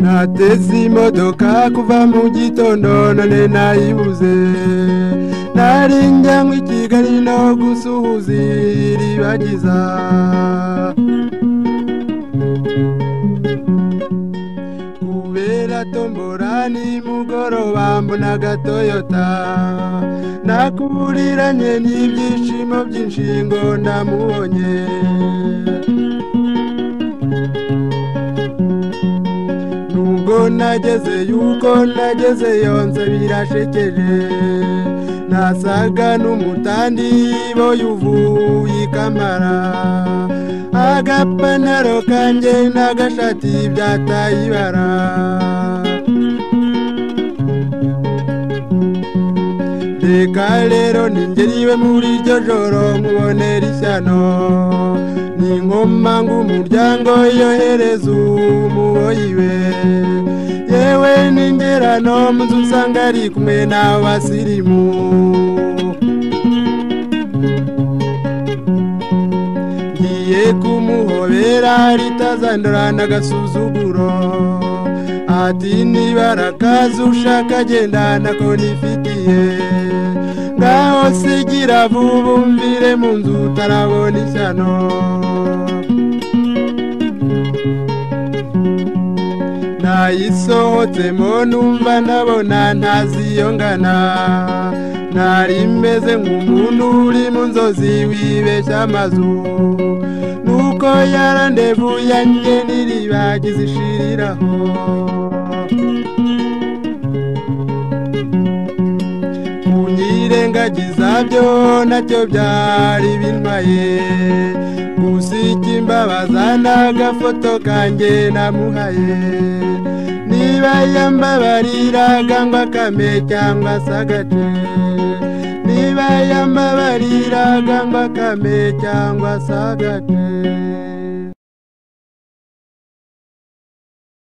nateze imodoka kuva mu gitondo none nayibuze nari njyanywe i kigali no gusuhuza iribagiza kubera tombora nimugoroba mbona agatoyota nakuburiranye n'ibyishimo by'inshingo ndamubonye nubwo nageze yuko nageze yonze birashekeje nasaga n'umutandi bo yuvuye ikamara agapantaro kanjye n'agashati byataye ibara reka rero ningeriwe muri iryo joro nkubonera ishyano ni nkoma ngo umuryango yohereza umuboyiwe yewe ningera no mu nzu usanga ari kumwe n'abasirimu ngiye kumuhobera ritazandurana agasuzuguro ati nibara kazi ushaka agendana ko nifitiye ngaho sigira vuba umvire mu nzu utarabona ishyano nayisohotsemo numva ndabona ntaziyongana ntari meze nk'umuntu uri mu nzozi wibeshya amazu nuko yarandevu yanjye n'iribagiza ishiriraho kunyirengagiza byo nacyo byari bintwaye gusa icyo imbabaza ni agafoto kanjye namuhaye niba yambabariraga ngo akame cyangwa se agace niba yambabariraga ngo akame cyangwa se agace